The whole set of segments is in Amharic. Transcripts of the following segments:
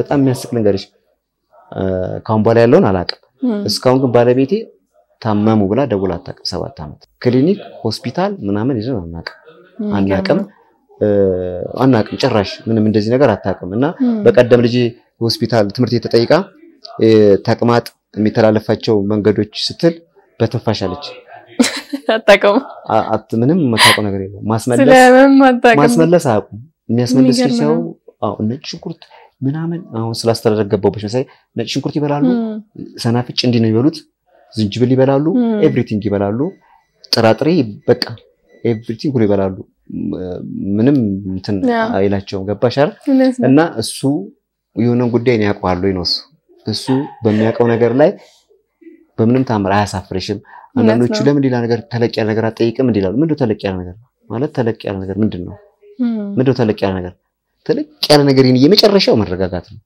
በጣም የሚያስቅ ነገርሽ ካሁን በኋላ ያለውን አላውቅም። እስካሁን ግን ባለቤቴ ታመሙ ብላ ደውላ አታውቅም። ሰባት ዓመት ክሊኒክ ሆስፒታል ምናምን ይዘን አናውቅም አናውቅም አናውቅም ጭራሽ ምንም እንደዚህ ነገር አታውቅም። እና በቀደም ልጅ ሆስፒታል ትምህርት ቤት ተጠይቃ ተቅማጥ የሚተላለፋቸው መንገዶች ስትል በትንፋሽ አለች። አታውቅም። ምንም የምታውቀው ነገር የለም። ማስመለስ ስለምን አታውቅም? ማስመለስ አያውቁም። የሚያስመለስ የሚገርም ሲያው ነው። ነጭ ሽንኩርት ምናምን አሁን ስላስተዳደግ ገባሁበት መሳይ ነጭ ሽንኩርት ይበላሉ፣ ሰናፍጭ እንዲህ ነው የሚበሉት፣ ዝንጅብል ይበላሉ፣ ም። ኤቭሪቲንግ ይበላሉ፣ ጥራጥሬ በቃ ኤቭሪቲንግ ሁሉ ይበላሉ። ምንም እንትን ያ። አይላቸውም። ገባሽ አይደል? እውነት ነው። እና እሱ የሆነን ጉዳይ ነው ያውቀዋል ወይ ነው እሱ እሱ በሚያውቀው ነገር ላይ በምንም ታምር አያሳፍርሽም። አንዳንዶቹ ነው። ለምን ሌላ ነገር ተለቅ ያለ ነገር አትጠይቅም እንዲላሉ። ምንድነው ተለቅ ያለ ነገር ማለት? ተለቅ ያለ ነገር ምንድን ነው? ም። ምንድነው ተለቅ ያለ ነገር? ተለቅ ያለ ነገር ይሄን የመጨረሻው መረጋጋት ነው።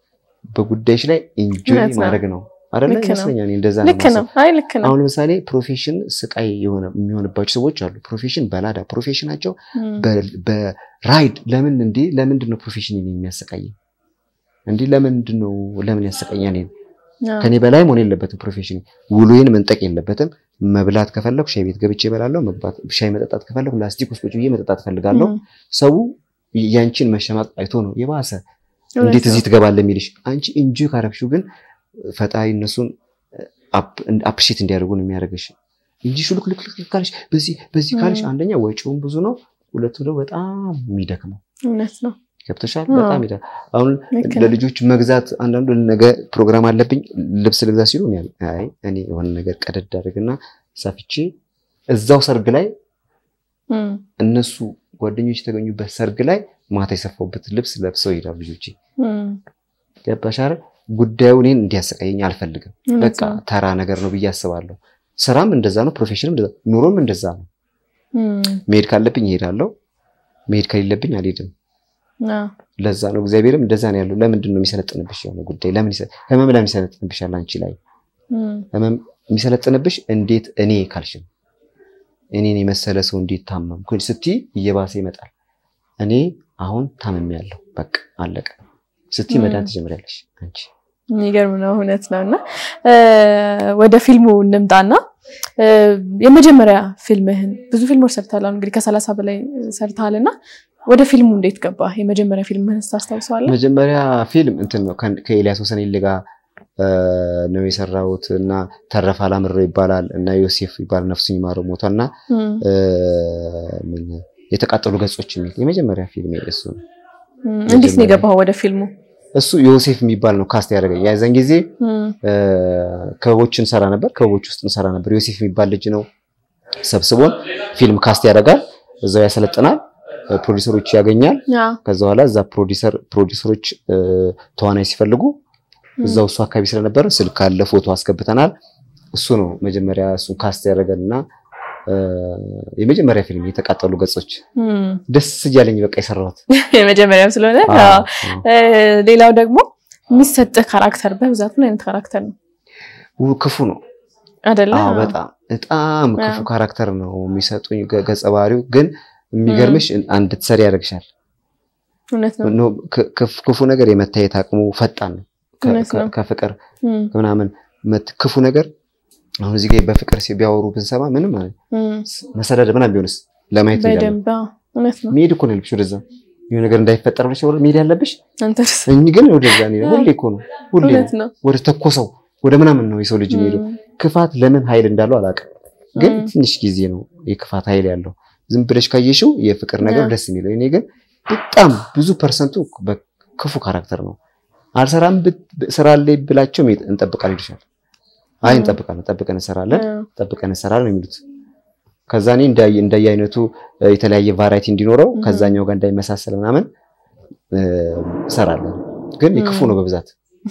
በጉዳዮች ላይ ኢንጆይ እውነት ነው። ማድረግ ነው አይደለ? ልክ ነው። ይመስለኛል። እኔ እንደዛ ነው ልክ ነው። የማስበው። አይ ልክ ነው። አሁን ለምሳሌ ፕሮፌሽን ስቃይ የሆነ የሚሆንባቸው ሰዎች አሉ። ፕሮፌሽን በላዳ ፕሮፌሽናቸው ም። በ- በራይድ ለምን እንዴ ለምንድን ነው ፕሮፌሽን የሚያሰቃየኝ እንዴ ለምንድን ነው ለምን ያሰቃኛል እኔን? አዎ። ከኔ በላይ መሆን የለበትም ፕሮፌሽን ውሎዬን መንጠቅ የለበትም መብላት ከፈለኩ ሻይ ቤት ገብቼ እበላለሁ መግባት ሻይ መጠጣት ከፈለኩ ላስቲክ ውስጥ ቁጭ ብዬ መጠጣት ፈልጋለሁ ም። ሰው ያንቺን መሸማቅ አይቶ ነው የባሰ እውነት እንዴት ነው። እዚህ ትገባለህ የሚልሽ አንቺ እንጂ ካረግሽው ግን ፈጣሪ እነሱን አፕሪሼት እንዲያደርጉ ነው የሚያደርግሽ እንጂ ሹልክ ልክ ልክ ካልሽ በዚህ በዚህ ካልሽ ም። አንደኛ ወጪውን ብዙ ነው ሁለቱ ደግሞ በጣም የሚደክመው እውነት ነው። ገብቶሻል አዎ። በጣም ይደክማል አሁን ልክ ነው። ለልጆች መግዛት አንዳንዱ ነገ ፕሮግራም አለብኝ ልብስ ልግዛ ሲሉ እኔ አይ እኔ የሆነ ነገር ቀደድ አድርግና ሰፍቼ እዛው ሰርግ ላይ ም። እነሱ ጓደኞች የተገኙበት ሰርግ ላይ ማታ የሰፋውበት ልብስ ለብሰው ይሄዳሉ ልጆቼ። ም። ገባሽ አይደል? ጉዳዩ እኔን እንዲያሰቃየኝ አልፈልግም። እውነት በቃ ነው። ተራ ነገር ነው ብዬ አስባለሁ። ስራም እንደዛ ነው፣ ፕሮፌሽንም እንደዛ፣ ኑሮም እንደዛ ነው። ም። መሄድ ካለብኝ እሄዳለሁ፣ መሄድ ከሌለብኝ አልሄድም። አዎ። ለዛ ነው እግዚአብሔርም እንደዛ ነው ያለው። ለምንድን ነው የሚሰለጥንብሽ የሆነ ጉዳይ? ለምን ይሰ- ህመም ለምን ይሰለጥንብሻል አንቺ ላይ? ም። ህመም የሚሰለጥንብሽ እንዴት እኔ ካልሽም እኔን የመሰለ ሰው እንዴት ታመምኩ ስትይ እየባሰ ይመጣል። እኔ አሁን ታምሜያለሁ፣ በቃ አለቀ ስትይ ም። መዳን ትጀምሪያለሽ አንቺ። የሚገርም ነው። እውነት ነው። እና እ፣ ወደ ፊልሙ እንምጣና እ፣ የመጀመሪያ ፊልምህን ብዙ ፊልሞች ሰርተሃል። አሁን እንግዲህ ከሰላሳ በላይ ሰርተሃል እና ወደ ፊልሙ እንዴት ገባ? የመጀመሪያ ፊልምህን ታስታውሰዋለህ? መጀመሪያ ፊልም እንትን ነው ከ- ከኤልያስ ወሰኔሌ ጋር እ፣ ነው የሰራሁት እና ተረፈ አላምረው ይባላል እና ዮሴፍ ይባላል ነፍሱን ይማረው ሞቷል እና ም። እ፣ ምን የተቃጠሉ ገጾች የሚል የመጀመሪያ ፊልም እሱ ነው። ም። እንዴት ነው የገባኸው ወደ ፊልሙ? እሱ ዮሴፍ የሚባል ነው ካስት ያደረገኝ። የዛን ጊዜ ም። እ፣ ክበቦች እንሰራ ነበር፣ ክበቦች ውስጥ እንሰራ ነበር። ዮሴፍ የሚባል ልጅ ነው ሰብስቦን ፊልም ካስት ያደርጋል፣ እዛው ያሰለጥናል፣ እ፣ ፕሮዲሰሮች ያገኛል። አዎ። ከዛ በኋላ እዛ ፕሮዲሰር ፕሮዲሰሮች እ፣ ተዋናይ ሲፈልጉ እዛው እሱ አካባቢ ስለነበረ ስልክ አለ፣ ፎቶ አስገብተናል። እሱ ነው መጀመሪያ እሱን ካስት ያደረገን እና እ፣ የመጀመሪያ ፊልም የተቃጠሉ ገጾች ም። ደስ እያለኝ በቃ የሰራሁት። የመጀመሪያም ስለሆነ አዎ፣ አዎ። አዎ። እ፣ ሌላው ደግሞ የሚሰጥህ ካራክተር በብዛት ምን አይነት ካራክተር ነው ው- ክፉ ነው አይደለ? አዎ አዎ። በጣም በጣም ክፉ አዎ። ካራክተር ነው የሚሰጡኝ ገ- ገጸ ባህሪው ግን የሚገርምሽ እንድትሰሪ ያደርግሻል። እውነት ነው። ኖ- ክ- ክፍ- ክፉ ነገር የመታየት አቅሙ ፈጣን ነው። ከ- እውነት ነው። ከ- ከፍቅር ም። ምናምን መት- ክፉ ነገር አሁን እዚህ ጋር በፍቅር ሲ- ቢያወሩ ብንሰማ ምንም ማለት ም። መሰዳደብ ምናምን ቢሆንስ ለማየት እንሄዳለን። በደንብ አዎ። እውነት ነው። መሄድ እኮ ነው ያለብሽ ወደዛ የሆነ ነገር እንዳይፈጠር ብለሽ ወደ መሄድ ያለብሽ አንተስ እኝ ግን ወደዛ እንሄዳለን። ሁሌ እኮ ነው ሁሌ ነው እውነት ነው። ወደ ተኮሰው ወደ ምናምን ነው የሰው ልጅ የሚሄደው። ም። ክፋት ለምን ኃይል እንዳለው አላውቅም፣ ግን ም። ትንሽ ጊዜ ነው የክፋት ኃይል ያለው። ዝም ብለሽ ካየሽው የፍቅር ነገር ያ። ደስ የሚለው። እኔ ግን በጣም ብዙ ፐርሰንቱ በክፉ ካራክተር ነው። አልሰራም ብት- ስራ ላይ ብላቸው ሜ- እንጠብቃለን ይልሻል። አይ ም። እንጠብቃለን፣ ጠብቀን እንሰራለን፣ አዎ። ጠብቀን እንሰራለን ነው የሚሉት። ከዛ እኔ እንዳየ እንዳየ አይነቱ እ፣ የተለያየ ቫራይቲ እንዲኖረው ም። ከዛኛው ጋር እንዳይመሳሰል ምናምን እ፣ እሰራለሁ። ግን የክፉ ም። ነው በብዛት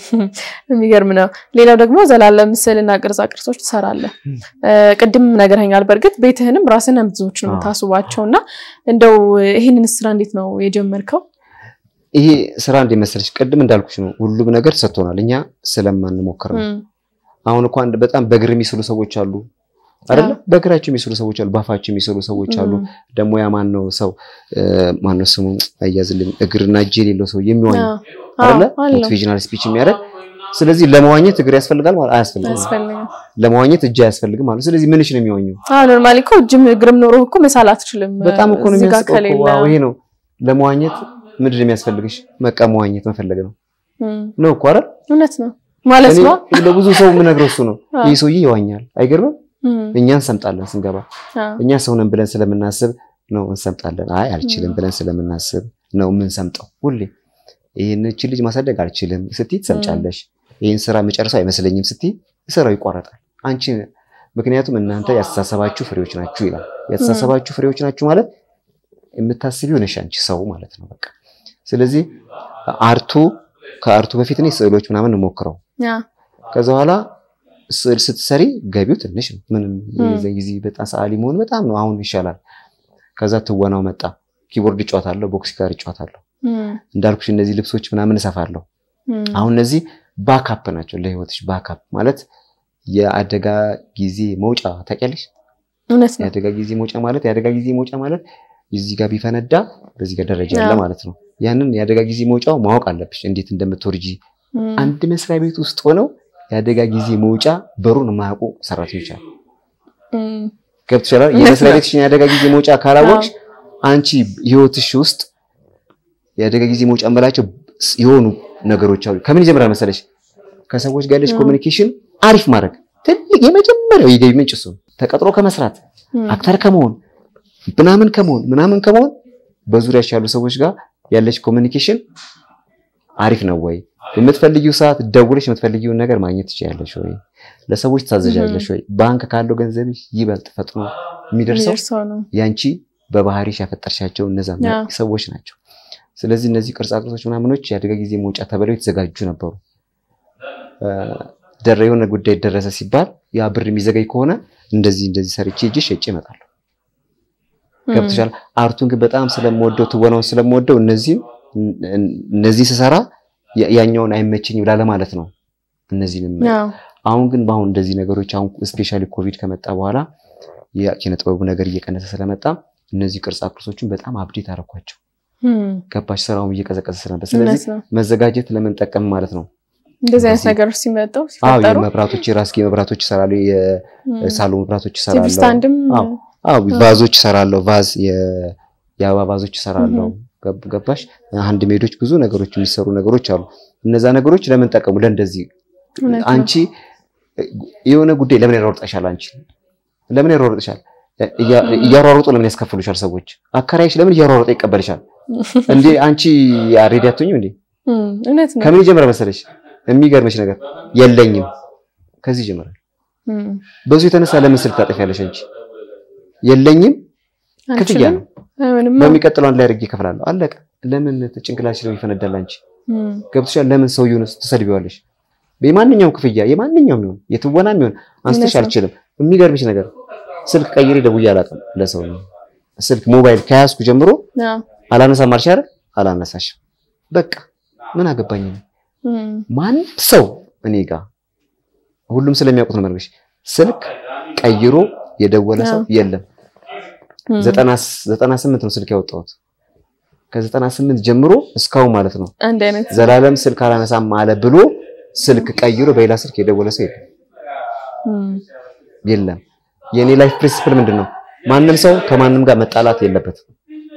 የሚገርም ነው። ሌላው ደግሞ ዘላለም ምስልና ቅርጻ ቅርጾች ትሰራለህ። ም። እ፣ ቅድም ነግረኸኛል። በእርግጥ ቤትህንም ራስህን ብዙዎች ነው አዎ። የምታስውባቸው እና እንደው ይህንን ስራ እንዴት ነው የጀመርከው? ይሄ ስራ እንዴት መሰለሽ፣ ቅድም እንዳልኩሽ ነው ሁሉም ነገር ሰጥቶናል፣ እኛ ስለማንሞክር ነው። ም። አሁን እኮ አንድ በጣም በእግር የሚስሉ ሰዎች አሉ አይደለ? በእግራቸው የሚስሉ ሰዎች አሉ፣ ባፋቸው የሚስሉ ሰዎች አሉ። ም። ደግሞ ያ ማን ነው ሰው ማን ነው ስሙ አያዝልኝ፣ እግርና እጅ የሌለው ሰው የሚዋኝ አዎ። አይደለ? አለው። ሞቲቬሽናል ስፒች የሚያደርግ ስለዚህ ለመዋኘት እግር ያስፈልጋል ማለት አያስፈልግም። ያስፈልጋል። ለመዋኘት እጅ አያስፈልግም ማለት ስለዚህ ምንሽ ነው የሚዋኘው? አዎ ኖርማሊ እኮ እጅም እግርም ኖሮ እኮ መሳል አትችልም። በጣም እኮ ነው እዚህ ጋር የሚያስቀው እኮ። ከሌለ ዋው ይሄ ነው ለመዋኘት ምንድን ነው የሚያስፈልግሽ? በቃ መዋኘት መፈለግ ነው እም፣ ነው እኮ አይደል? እውነት ነው ማለት እኔ ነው። ለብዙ ሰው የምነግረው እሱ ነው። አዎ። ይህ ሰውዬ ይዋኛል አይገርምም? እም፣ እኛ እንሰምጣለን ስንገባ አዎ፣ እኛ ሰው ነን ብለን ስለምናስብ ነው እንሰምጣለን። አይ አልችልም ብለን ስለምናስብ ነው የምንሰምጠው። ሁሌ ይህን እቺ ልጅ ማሳደግ አልችልም ስትይ ትሰምጫለሽ። ይህን ስራ መጨረሰው አይመስለኝም ስትይ ስራው ይቋረጣል። አንቺ ምክንያቱም እናንተ ያስተሳሰባችሁ ፍሬዎች ናችሁ ይላል። ያስተሳሰባችሁ ፍሬዎች ናችሁ ማለት የምታስቢው ነሽ አንቺ ሰው ማለት ነው። በቃ ስለዚህ አርቱ ከአርቱ በፊት እኔ ስዕሎች ምናምን እንሞክረው አዎ፣ ከዛ በኋላ ስዕል ስትሰሪ ገቢው ትንሽ ነው። ምንም ም። የዛ ጊዜ በጣም ሰዓሊ መሆን በጣም ነው። አሁን ይሻላል። ከዛ ትወናው መጣ። ኪቦርድ እጫወታለሁ፣ ቦክስ ጋር እጫወታለሁ። እም፣ እንዳልኩሽ እነዚህ ልብሶች ምናምን እሰፋለሁ። እም፣ አሁን እነዚህ ባካፕ ናቸው ለህይወትሽ። ባካፕ ማለት የአደጋ ጊዜ መውጫ ታውቂያለሽ? እውነት ነው። የአደጋ ጊዜ መውጫ ማለት የአደጋ ጊዜ መውጫ ማለት እዚህ ጋር ቢፈነዳ በዚህ ጋር ደረጃ አለ አዎ። ማለት ነው። ያንን የአደጋ ጊዜ መውጫው ማወቅ አለብሽ፣ እንዴት እንደምትወርጂ እም፣ አንድ መስሪያ ቤት ውስጥ ሆነው የአደጋ ጊዜ መውጫ በሩን የማያውቁ ሰራተኞች አሉ። እም፣ ገብቶሻል? እውነት የመስሪያ ነው። ቤትሽን የአደጋ ጊዜ መውጫ ካላወቅሽ አንቺ ህይወትሽ ውስጥ የአደጋ ጊዜ መውጫ እንበላቸው የሆኑ ነገሮች አሉ። ከምን ይጀምራል መሰለሽ? ከሰዎች ጋር ያለሽ አዎ። ኮሚኒኬሽን አሪፍ ማድረግ ትልቅ የመጀመሪያው የገቢ ምንጭ እሱ ነው። ተቀጥሮ ከመስራት እም፣ አክተር ከመሆን ምናምን ከመሆን ምናምን ከመሆን በዙሪያሽ ያሉ ሰዎች ጋር ያለሽ ኮሚኒኬሽን አሪፍ ነው ወይ? የምትፈልጊው ሰዓት ደውለሽ የምትፈልጊውን ነገር ማግኘት ትችያለሽ ወይ? ለሰዎች ታዘዣለሽ ወይ? ባንክ ካለው ገንዘብሽ ይበልጥ ፈጥኖ የሚደርሰው የሚደርሰው ነው። ያንቺ በባህሪሽ ያፈጠርሻቸው እነዛ ያ። ሰዎች ናቸው። ስለዚህ እነዚህ ቅርጻ ቅርጾች ምናምኖች የአደጋ ጊዜ መውጫ ተብለው የተዘጋጁ ነበሩ። እ፣ ደረ የሆነ ጉዳይ ደረሰ ሲባል ያ ብር የሚዘገይ ከሆነ እንደዚህ እንደዚህ ሰርቼ እጅ ሸጬ እመጣለሁ። እም፣ ገብቶሻል? አርቱን ግን በጣም ስለምወደው ትወናውን ስለምወደው እነዚህም እነዚህ ስሰራ ያ- ያኛውን አይመቸኝም ላለ ማለት ነው። እነዚህንም አዎ፣ አሁን ግን በአሁን እንደዚህ ነገሮች አሁን ስፔሻሊ ኮቪድ ከመጣ በኋላ የኪነ ጥበቡ ነገር እየቀነሰ ስለመጣ እነዚህ ቅርጻ ቅርጾችን በጣም አብዴት አደረኳቸው። እም፣ ገባሽ? ስራውን እየቀዘቀዘ ስለነበር፣ እውነት ስለዚህ ነው። መዘጋጀት ለምን ጠቀም ማለት ነው። እንደዚህ አይነት እንደዚህ- ነገሮች ሲመጡ አዎ ሲፈጠሩ የመብራቶች የራስጌ መብራቶች ይሰራሉ፣ እም፣ የሳሎን መብራቶች ቲቪ ይሰራሉ። ስታንድም አዎ አዎ ቫዞች ይሰራለሁ። ቫዝ የ- የአበባ ቫዞች ይሰራለሁ። ገብ- ገባሽ? አንድ ሜዶች ብዙ ነገሮች የሚሰሩ ነገሮች አሉ። እነዛ ነገሮች ለምን ጠቀሙ? ለእንደዚህ እውነት ነው። አንቺ የሆነ ጉዳይ ለምን ያሯሩጠሻል? አንቺ ለምን ያሯሩጥሻል? እያ- እያሯሩጡ ለምን ያስከፍሉሻል? ሰዎች አከራይሽ ለምን እያሯሩጠ ይቀበልሻል? እንዴ አንቺ ሬዲ አትሆኝም እንዴ? እም፣ እውነት ነው። ከምን ይጀምራል መሰለሽ? የሚገርምሽ ነገር የለኝም ከዚህ ይጀምራል። እም፣ በዙ የተነሳ ለምን ስልክ ታጠፊያለሽ? አንቺ የለኝም ክፍያ አንችልም። ነው። አይሆንም። በሚቀጥለው አንድ ላይ አድርጌ እከፍላለሁ። አለቀ። ለምን ጭንቅላትሽ ነው ይፈነዳል? አንቺ እም፣ ገብቶሻል? ለምን ሰውየውን ትሰድቢዋለሽ? የማንኛውም ክፍያ የማንኛውም ይሁን የትወናም ይሁን አንስተሽ እውነት ነው። አልችልም። የሚገርምሽ ነገር ስልክ ቀይሬ ደውዬ አላውቅም ለሰው ነው። ስልክ ሞባይል ከያዝኩ ጀምሮ አዎ፣ አላነሳም አልሽ አይደል? አላነሳሽም። በቃ ምን አገባኝ ነው እም፣ ማንም ሰው እኔ ጋር ሁሉም ስለሚያውቁት ነው የምነግርሽ። ስልክ ቀይሮ የደወለ ሰው የለም። እም፣ ዘጠና ዘጠና ስምንት ነው ስልክ ያወጣሁት ከዘጠና ስምንት ጀምሮ እስካሁን ማለት ነው። አንድ አይነት ዘላለም ስልክ አላነሳም አለ ብሎ ስልክ ቀይሮ በሌላ ስልክ የደወለ ሰው የለም እም፣ የለም። የኔ ላይፍ ፕሪንሲፕል ምንድን ነው? ማንም ሰው ከማንም ጋር መጣላት የለበትም።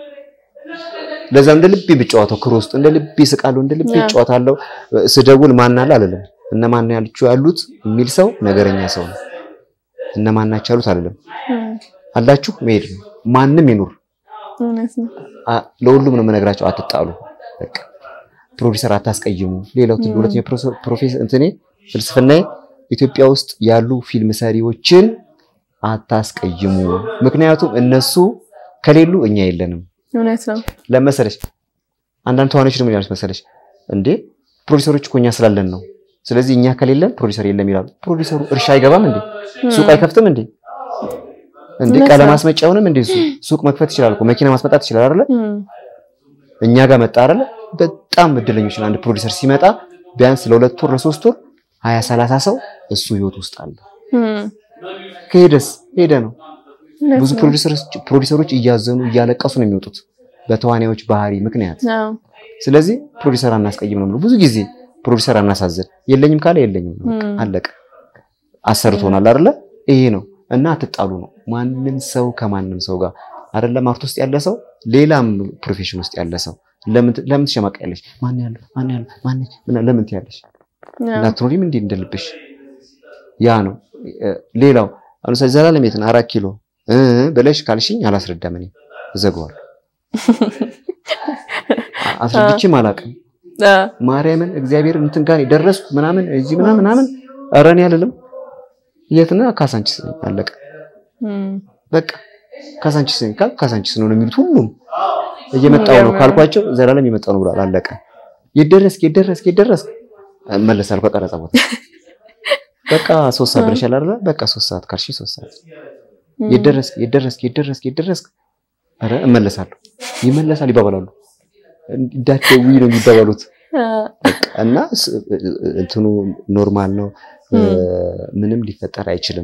ለዛ እንደ ልቤ ብጫወተው ክሮ ውስጥ እንደ ልቤ ስቃለሁ፣ እንደ ልቤ ያ። እጫወታለሁ። ስደውል ማን አለ አልልም። እነማን ያልቹ ያሉት የሚል ሰው ነገረኛ ሰው ነው። እነማን ናቸው ያሉት አልልም። እም፣ አላችሁ መሄድ ነው። ማንም ይኑር እውነት ነው። አ- ለሁሉም ነው የምነግራቸው። አትጣሉ፣ በቃ ፕሮዲሰር አታስቀይሙ። ሌላው ትል- ም። ሁለተኛ ፕሮፌሰር እንትኔ ፍልስፍናዬ ኢትዮጵያ ውስጥ ያሉ ፊልም ሰሪዎችን አታስቀይሙ። ምክንያቱም እነሱ ከሌሉ እኛ የለንም። እውነት ነው። ለመሰለሽ አንዳንድ ተዋናዮች ደግሞ ይላሉ መሰለሽ እንዴ ፕሮዲሰሮች እኮ እኛ ስላለን ነው። ስለዚህ እኛ ከሌለን ፕሮዲሰር የለም ይላሉ። ፕሮዲሰሩ እርሻ አይገባም እንዴ? ሱቅ አይከፍትም እንዴ? እንዴ እውነት ቀለም ነው። ማስመጫውንም እንዴ እሱ ሱቅ መክፈት ይችላል እኮ መኪና ማስመጣት ይችላል አይደለ? እም፣ እኛ ጋር መጣ አይደለ? በጣም እድለኞች ነን። አንድ ፕሮዲሰር ሲመጣ ቢያንስ ለሁለት ወር ለሶስት ወር ሀያ ሰላሳ ሰው እሱ ህይወት ውስጥ አለ። እም፣ ከሄደስ ሄደ ነው። እውነት ብዙ ነው። ፕሮዲሰሮች ፕሮዲሰሮች እያዘኑ እያለቀሱ ነው የሚወጡት በተዋናዮች ባህሪ ምክንያት። አዎ፣ ስለዚህ ፕሮዲሰር አናስቀይም ነው የምለው። ብዙ ጊዜ ፕሮዲሰር አናሳዝን፣ የለኝም ካለ የለኝም ነው በቃ ም። አለቀ። አሰርቶናል አይደለ? ይሄ ነው እና አትጣሉ ነው። ማንም ሰው ከማንም ሰው ጋር አይደለም አርት ውስጥ ያለ ሰው ሌላም ፕሮፌሽን ውስጥ ያለ ሰው ለምን ለምን ትሸማቀያለሽ? ማን ያለው ማን ያለው ማን ምን- ለምን ትያለሽ? ላትኖሪም እንዴ እንደልብሽ ያ ነው። እ፣ ሌላው አሁን ለምሳሌ ዘላለም የት ነው? አራት ኪሎ እ ብለሽ ካልሽኝ አላስረዳም፣ እኔ እዘጋዋለሁ። አ- አስረድቼም አላውቅም። ማርያምን እግዚአብሔር እንትን ጋር የደረስኩ ምናምን እዚህ ምናምን ምናምን ኧረ እኔ አልልም። የት ነህ? ካሳንቺስ ነኝ። አለቀ በቃ ካሳንቺስ ነኝ ካል ካሳንቺስ ነው ነው የሚሉት ሁሉም። እየመጣው ነው ካልኳቸው ዘላለም የመጣው ነው ብሏል። አለቀ። የደረስክ የደረስክ የደረስክ እመለሳለሁ ከቀረጻ ቦታ በቃ ሶስት ሰዓት ብለሻል አይደለ? በቃ ሶስት ሰዓት ካልሽኝ ሶስት ሰዓት የደረስክ የደረስክ የደረስክ የደረስክ ኧረ እመለሳለሁ። ይመለሳል ይባባላሉ። እንዳትደውይ ነው የሚባባሉት። እና ስ- እንትኑ ኖርማል ነው። እ፣ ምንም ሊፈጠር አይችልም።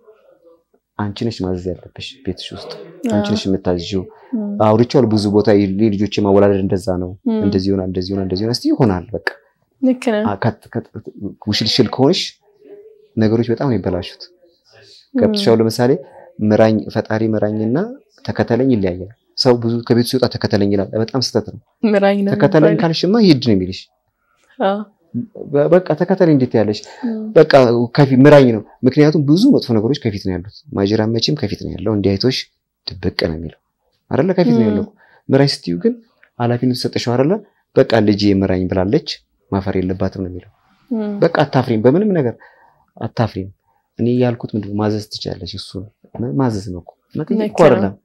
አንቺ ነሽ ማዘዝ ያለብሽ ቤትሽ ውስጥ አንቺ ነሽ የምታዝዥው። አውርቼዋለሁ ብዙ ቦታ ልጆች ማወላለድ እንደዛ ነው። እንደዚህ ይሆናል፣ እንደዚህ ይሆናል፣ እንደዚህ ይሆናል። እስቲ ይሆናል በቃ ልክ ነህ። አ- ከት- ከት- ውሽልሽል ከሆንሽ ነገሮች በጣም ነው ይበላሹት። ገብቶሻል። ለምሳሌ ምራኝ ፈጣሪ ምራኝና ተከተለኝ ይለያያል። ሰው ብዙ ከቤቱ ሲወጣ ተከተለኝ ይላል። በጣም ስህተት ነው። ምራኝ ነው ተከተለኝ የሚባለው። ካልሽማ ሂድ ነው የሚልሽ። አዎ። በ- በቃ ተከተለኝ እንዴት ያለሽ እም፣ በቃ ከፊት ምራኝ ነው። ምክንያቱም ብዙ መጥፎ ነገሮች ከፊት ነው ያሉት። ማጅራም መቼም ከፊት ነው ያለው። እንዲህ አይቶሽ ድብቅ ነው የሚለው አይደለ? ከፊት ነው ያለው። ምራኝ ስትዩ ግን ኃላፊነቱ ሰጠሽው አይደለ? በቃ ልጅ ምራኝ ብላለች ማፈር የለባትም ነው የሚለው። እም፣ በቃ አታፍሪም፣ በምንም ነገር አታፍሪም። እኔ ያልኩት ምንድን ነው ማዘዝ ትችላለች። እሱ ማዘዝ ነው እኮ መጠየቅ እኮ ልክ ነው። አይደለም።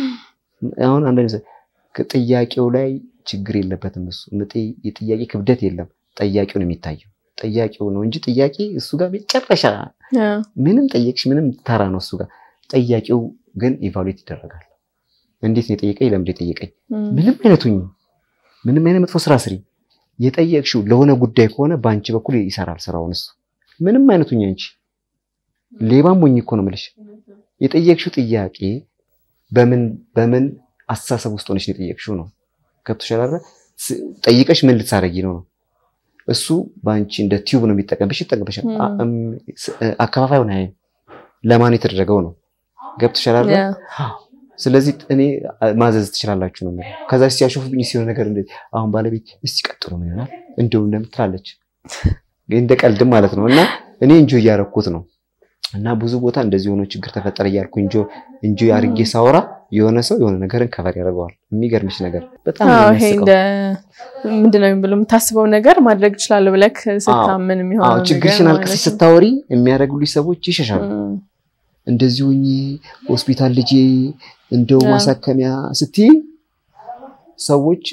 አሁን አንዳንድ ጊዜ ጥያቄው ላይ ችግር የለበትም እሱ ምጥ- የጥያቄ ክብደት የለም። ጠያቂው ነው የሚታየው ጠያቂው ነው እንጂ ጥያቄ እሱ ጋር መጨረሻ አዎ። ምንም ጠየቅሽ ምንም ተራ ነው እሱ ጋር። ጠያቂው ግን ኢቫሉዌት ይደረጋል። እንዴት ነው የጠየቀኝ? ለምንድን ነው የጠየቀኝ? እም፣ ምንም አይነቱኝ ምንም አይነት መጥፎ ስራ ስሪ። የጠየቅሽው ለሆነ ጉዳይ ከሆነ በአንቺ በኩል ይሰራል ስራውን እሱ። ምንም አይነቱኝ አንቺ ሌባም ሞኝ እኮ ነው የምልሽ። የጠየቅሽው ጥያቄ በምን በምን አስተሳሰብ ውስጥ ሆነሽ ነው የጠየቅሽው ነው። ገብቶሻል አይደል? ስ- ጠይቀሽ ምን ልትሳረጊ ነው ነው። እሱ በአንቺ እንደ ቲዩብ ነው የሚጠቀምብሽ፣ ይጠቀምብሻል። ም። አ- እም፣ ስ- አከፋፋዩን አያይም። ለማን የተደረገው ነው። ገብቶሻል አይደል? ያ፣ ስለዚህ እኔ ማዘዝ ትችላላችሁ ነው የሚለው። ከዛ ሲያሾፍብኝ ሲሆን ነገር እንደ አሁን ባለቤት እስቲ ቀጥሎ ምን ይሆናል እንደው እንደምትላለች እንደ ቀልድም ማለት ነው። እና እኔ እንጆ እያረኩት ነው እና ብዙ ቦታ እንደዚህ ሆኖ ችግር ተፈጠረ እያልኩ እንጆ እንጆ አርጌ ሳወራ የሆነ ሰው የሆነ ነገርን ከቨር ያደርገዋል። የሚገርምሽ ነገር በጣም ነው አዎ፣ ይሄ የሚያስቀው። እንደ ምንድን ነው የሚብለው የምታስበው ነገር ማድረግ እችላለሁ ብለህ ስታምን አዎ የሚሆነው ነገር ችግርሽን ማለት አልቅሰሽ ነው። ስታወሪ የሚያደርጉልሽ ሰዎች ይሸሻሉ። እም፣ እንደዚህ ሆኜ ሆስፒታል ልጄ እንደው አዎ። ማሳከሚያ ስትይ ሰዎች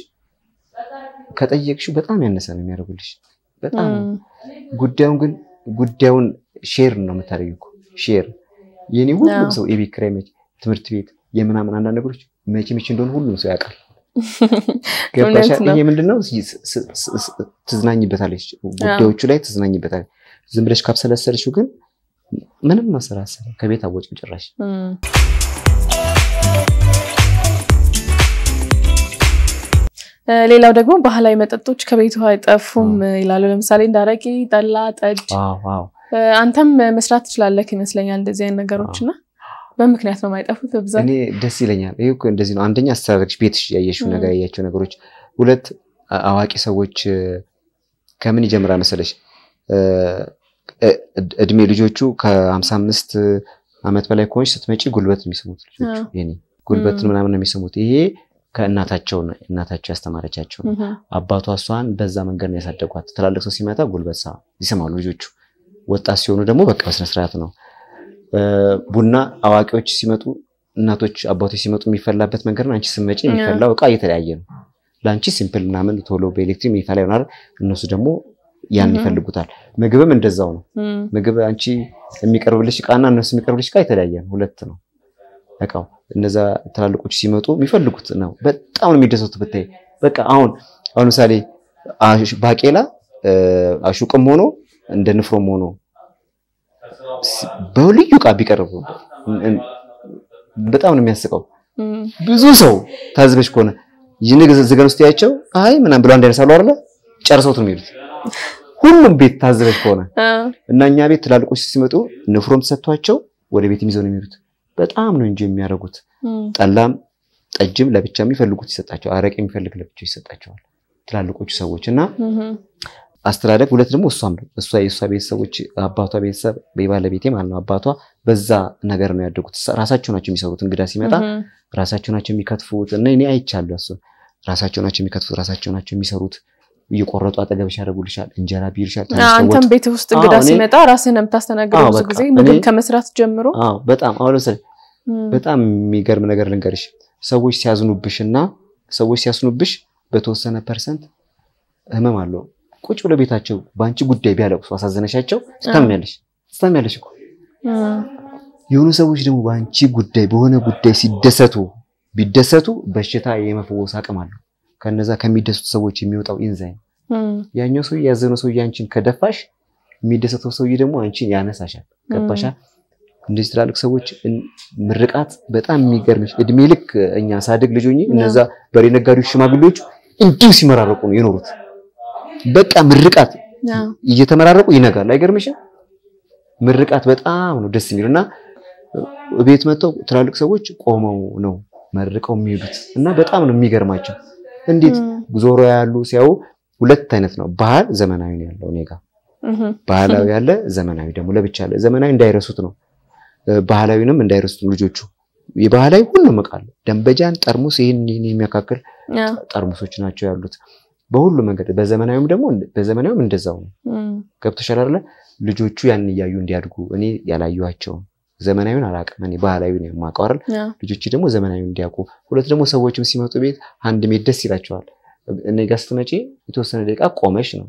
ከጠየቅሽው በጣም ያነሰ ነው የሚያደርጉልሽ። በጣም እም፣ ጉዳዩን ግን ጉዳዩን ሼር ነው የምታደርጊው እኮ ሼር የኔ ሁሉም አዎ። ሰው የቤት ኪራይ መቼ ትምህርት ቤት የምናምን አንዳንድ ነገሮች መቼ መቼ እንደሆነ ሁሉም ሰው ያውቃል። ገባሽ? እውነት ነው። ይሄ ምንድነው ስ- ስ- ስ- ስ- ትዝናኝበታለች፣ ጉዳዮቹ ላይ ትዝናኝበታለች። ዝም ብለሽ ካብሰለሰልሽው ግን ምንም መሰራሰል ከቤት አወጭም ጭራሽ እም። እ፣ ሌላው ደግሞ ባህላዊ መጠጦች ከቤቱ አይጠፉም ይላሉ። ለምሳሌ እንደ አረቄ፣ ጠላ፣ ጠጅ። ዋው ዋው እ፣ አንተም መስራት ትችላለህ ይመስለኛል እንደዚህ አይነት ነገሮች እና በምክንያት ነው የማይጠፉት በብዛት። እኔ ደስ ይለኛል። ይሄ እኮ እንደዚህ ነው። አንደኛ አስተዳደግሽ፣ ቤትሽ ያየሽው ም። ነገር ያያቸው ነገሮች። ሁለት አ- አዋቂ ሰዎች እ፣ ከምን ይጀምራል መሰለሽ እ፣ እ- እድሜ ልጆቹ ከሀምሳ አምስት ዓመት በላይ ከሆንሽ ስትመጪ ጉልበት ነው የሚስሙት ልጆቹ። አዎ። የኔ ጉልበትን ም። ምናምን ነው የሚስሙት። ይሄ ከእናታቸው ነው እናታቸው ያስተማረቻቸው ነው። እም፣ አባቷ እሷን በዛ መንገድ ነው ያሳደጓት። ትላልቅ ሰው ሲመጣ ጉልበት ሳ ይሰማሉ ልጆቹ። ወጣት ሲሆኑ ደግሞ በቃ በስነስርዓት ነው። እ፣ ቡና አዋቂዎች ሲመጡ እናቶች አባቶች ሲመጡ የሚፈላበት መንገድ ነው። አንቺ ስትመጪ የሚፈላው እቃ እየተለያየ ነው። ለአንቺ ሲምፕል ምናምን ቶሎ በኤሌክትሪክ የሚፈላ ይሆናል። እነሱ ደግሞ ያን እህ። ይፈልጉታል። ምግብም እንደዛው ነው። እም፣ ምግብ አንቺ የሚቀርብልሽ እቃና እነሱ የሚቀርብልሽ እቃ የተለያየ ነው። ሁለት ነው እቃው። እነዛ ትላልቆች ሲመጡ የሚፈልጉት ነው። በጣም ነው የሚደሰቱ ብታይ። በቃ አሁን አሁን ለምሳሌ አሽ- ባቄላ እ፣ አሹቅም ሆኖ እንደ ንፍሮም ሆኖ ሲ- በልዩ እቃ ቢቀርቡ እን- እን- በጣም ነው የሚያስቀው። እም፣ ብዙ ሰው ታዝበሽ ከሆነ ይህን ዝገን ውስጥ ያቸው አይ ምናምን ብለው አንድ አይነት ሳሉ አይደለ ጨርሰውት ነው የሚሄዱት። ሁሉም ቤት ታዘበች ከሆነ እና እኛ ቤት ትላልቆች ሲመጡ ንፍሮም ተሰጥቷቸው ወደ ቤት ይዘው ነው የሚሄዱት። በጣም ነው እንጂ የሚያደርጉት። ጠላም ጠጅም ለብቻ የሚፈልጉት ይሰጣቸዋል። አረቄ የሚፈልግ ለብቻው ይሰጣቸዋል ትላልቆቹ ሰዎች እና አስተዳደግ ሁለት ደግሞ እሷም ነው እሷ የእሷ ቤተሰቦች አባቷ ቤተሰብ ባለቤቴ ማለት ነው አባቷ በዛ ነገር ነው ያደጉት። ራሳቸው ናቸው የሚሰሩት። እንግዳ ሲመጣ ራሳቸው ናቸው የሚከትፉት እና እኔ አይቻለሁ። እሱ ራሳቸው ናቸው የሚከትፉት፣ ራሳቸው ናቸው የሚሰሩት። እየቆረጡ አጠገብሽ ያደርጉልሻል። እንጀራ ቢልሻል። አንተም ቤት ውስጥ እንግዳ ሲመጣ ራስህን ነው የምታስተናግደው። ብዙ ጊዜ ምግብ ከመስራት ጀምሮ በጣም አሁን ለምሳሌ በጣም የሚገርም ነገር ልንገርሽ። ሰዎች ሲያዝኑብሽ እና ሰዎች ሲያስኑብሽ በተወሰነ ፐርሰንት ህመም አለው። ቁጭ ብለው ቤታቸው በአንቺ ጉዳይ ቢያለቅሱ አሳዘነሻቸው ትታምኛለሽ ትታምኛለሽ እኮ። የሆኑ ሰዎች ደግሞ በአንቺ ጉዳይ በሆነ ጉዳይ ሲደሰቱ ቢደሰቱ በሽታ የመፈወስ አቅም አለው። ከነዛ ከሚደሰቱ ሰዎች የሚወጣው ኢንዛይም ያኛው ሰውዬ ያዘነው ሰውዬ አንቺን ከደፋሽ የሚደሰተው ሰውዬ ደግሞ አንቺን ያነሳሻል። ገባሻል? እንደዚህ ትላልቅ ሰዎች ምርቃት በጣም የሚገርምሽ እድሜ ልክ እኛ ሳድግ ልጅ ሆኜ እነዛ በሬ ነጋዴዎች ሽማግሌዎቹ እንዲሁ ሲመራረቁ ነው የኖሩት። በቃ ምርቃት እየተመራረቁ ይነጋል። አይገርምሽም? ምርቃት በጣም ነው ደስ የሚሉ እና ቤት መጥተው ትላልቅ ሰዎች ቆመው ነው መርቀው የሚሄዱት እና በጣም ነው የሚገርማቸው። እንዴት ዞሮ ያሉ ሲያዩ ሁለት አይነት ነው ባህል ዘመናዊ ነው ያለው እኔ ጋ ባህላዊ ያለ ዘመናዊ ደግሞ ለብቻ አለ። ዘመናዊ እንዳይረሱት ነው ባህላዊንም እንዳይረሱት ልጆቹ የባህላዊ ሁሉም እቃ አለ። ደንበጃን፣ ጠርሙስ ይህን የሚያካክል ጠርሙሶች ናቸው ያሉት በሁሉ መንገድ። በዘመናዊም ደግሞ በዘመናዊም እንደዛው ነው። ገብቶሻል አይደለ? ልጆቹ ያን እያዩ እንዲያድጉ እኔ ያላየኋቸውም ዘመናዊውን አላውቅም እኔ ባህላዊውን የማውቀው አይደል? ልጆች ደግሞ ዘመናዊውን እንዲያውቁ። ሁለት ደግሞ ሰዎችም ሲመጡ ቤት አንድ ሜት ደስ ይላቸዋል። እኔ ጋር ስትመጪ የተወሰነ ደቂቃ ቆመሽ ነው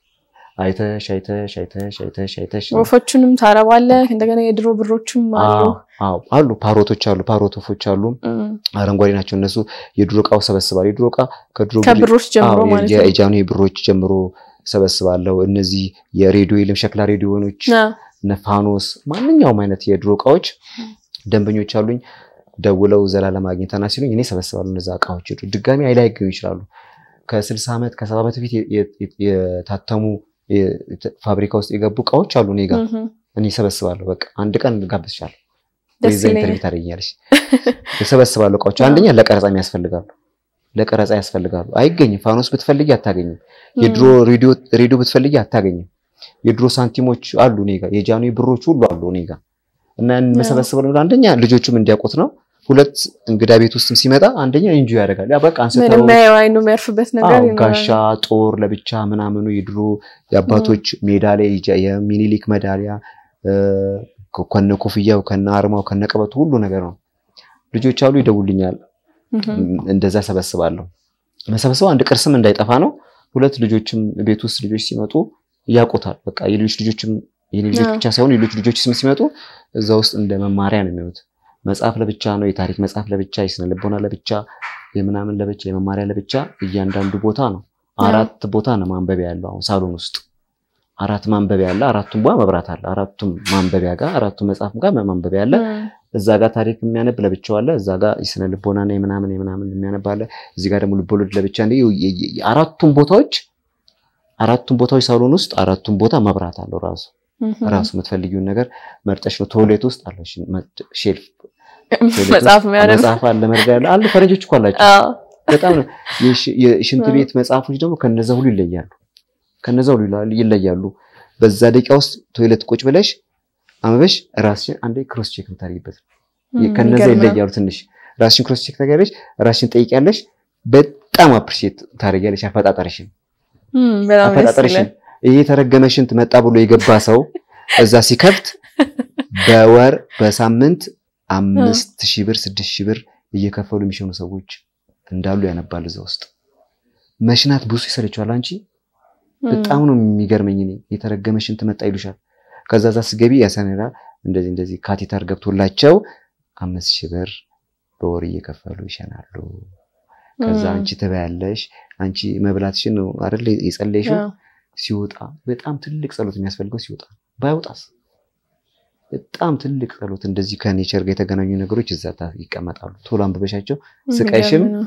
አይተሽ አይተሽ አይተሽ አይተሽ አይተሽ ወፎቹንም ታረባለህ። እንደገና የድሮ ብሮችም አሉ አሉ ፓሮቶች አሉ ፓሮት ወፎች አሉ። አረንጓዴ ናቸው እነሱ። የድሮ እቃው ሰበስባለሁ። የድሮ እቃ ከድሮ ከብሮች ጀምሮ ማለት ነው የጃኑ ብሮች ጀምሮ ሰበስባለሁ። እነዚህ የሬዲዮ የለም ሸክላ ሬዲዮኖች፣ ነፋኖስ፣ ማንኛውም አይነት የድሮ እቃዎች ደንበኞች አሉኝ። ደውለው ዘላለም አግኝተና ሲሉኝ እኔ ሰበስባለሁ። እነዛ እቃዎች ድጋሚ አይላይገኙ ይችላሉ። ከስልሳ ዓመት ከሰባ ዓመት በፊት የታተሙ ፋብሪካ ውስጥ የገቡ እቃዎች አሉ እኔ ጋር እኔ ሰበስባለሁ። በቃ አንድ ቀን ጋብዝሻለሁ ወይዛ ኢንተርቪው ታደርጊኛለሽ። የሰበስባለሁ እቃዎች አንደኛ ለቀረጻ ያስፈልጋሉ፣ ለቀረጻ ያስፈልጋሉ። አይገኝም። ፋኖስ ብትፈልጊ አታገኝም። የድሮ ሬዲዮ ብትፈልጊ አታገኝም። የድሮ ሳንቲሞች አሉ እኔ ጋር፣ የጃንሆይ ብሮች ሁሉ አሉ እኔ ጋር እና የምሰበስበው አንደኛ ልጆቹም እንዲያውቁት ነው። ሁለት እንግዳ ቤት ውስጥም ሲመጣ አንደኛ ኢንጆ ያደርጋል። ያ በቃ አንስተው አይኑ የሚያርፍበት ነገር ጋሻ ጦር ለብቻ ምናምኑ የድሮ የአባቶች ሜዳሊያ የሚኒሊክ መዳሊያ ከነ ኮፍያው ከነ አርማው ከነ ቀበቱ ሁሉ ነገር ነው። ልጆች አሉ ይደውልኛል። እንደዛ ሰበስባለሁ። መሰብሰብ አንድ ቅርስም እንዳይጠፋ ነው። ሁለት ልጆችም ቤት ውስጥ ልጆች ሲመጡ ያውቁታል። በቃ የልጆች ልጆችም የኔ ልጆች ብቻ ሳይሆን የሌሎች ልጆች ስም ሲመጡ እዛ ውስጥ እንደ መማሪያ ነው የሚሆኑት። መጽሐፍ ለብቻ ነው፣ የታሪክ መጽሐፍ ለብቻ፣ የስነ ልቦና ለብቻ፣ የምናምን ለብቻ፣ የመማሪያ ለብቻ፣ እያንዳንዱ ቦታ ነው። አራት ቦታ ነው ማንበቢያ ያለው። አሁን ሳሎን ውስጥ አራት ማንበቢያ አለ። አራቱም ቧ መብራት አለ። አራቱም ማንበቢያ ጋር አራቱም መጽሐፍ ጋር ማንበቢያ አለ። እዛ ጋር ታሪክ የሚያነብ ለብቻው አለ። እዛ ጋር የስነ ልቦናና የምናምን የምናምን የሚያነብ አለ። እዚህ ጋር ደግሞ ልቦለድ ለብቻ። አራቱም ቦታዎች አራቱም ቦታዎች ሳሎን ውስጥ አራቱም ቦታ መብራት አለው ራሱ ራሱ የምትፈልጊውን ነገር መርጠሽ ነው። ቶይሌት ውስጥ አለ ሼልፍ መጽሐፍ መጽሐፍ አለ መርጋ ያለ አሉ። ፈረንጆች እኮ አላቸው በጣም ነው። የሽንት ቤት መጽሐፎች ደግሞ ከነዛ ሁሉ ይለያሉ። ከነዛ ሁሉ ይለያሉ። በዛ ደቂቃ ውስጥ ቶይሌት ቁጭ ብለሽ አንበሽ ራስሽን አንዴ ክሮስ ቼክ የምታደርጊበት ከነዛ ይለያሉ። ትንሽ ራስሽን ክሮስ ቼክ ታደርጊያለሽ፣ ራስሽን ጠይቂያለሽ። በጣም አፕሪሺየት ታደርጊያለሽ አፈጣጠርሽን አፈጣጠርሽን ይሄ የተረገመ ሽንት መጣ ብሎ የገባ ሰው እዛ ሲከፍት በወር በሳምንት አምስት ሺህ ብር ስድስት ሺህ ብር እየከፈሉ የሚሸኑ ሰዎች እንዳሉ ያነባል። እዛ ውስጥ መሽናት ብዙ ይሰለችዋል። አንቺ በጣም ነው የሚገርመኝ። እኔ የተረገመ ሽንት መጣ ይሉሻል። ከዛ ዛ ስገቢ ያሰነራ እንደዚህ እንደዚህ ካቴተር ገብቶላቸው አምስት ሺህ ብር በወር እየከፈሉ ይሸናሉ። ከዛ አንቺ ትበያለሽ። አንቺ መብላትሽን ነው አይደል የጸለይሽው ሲወጣ በጣም ትልቅ ጸሎት የሚያስፈልገው ሲወጣ፣ ባይወጣስ በጣም ትልቅ ጸሎት። እንደዚህ ከኔቸር ጋር የተገናኙ ነገሮች እዛ ይቀመጣሉ። ቶሎ አንብበሻቸው ስቀሽም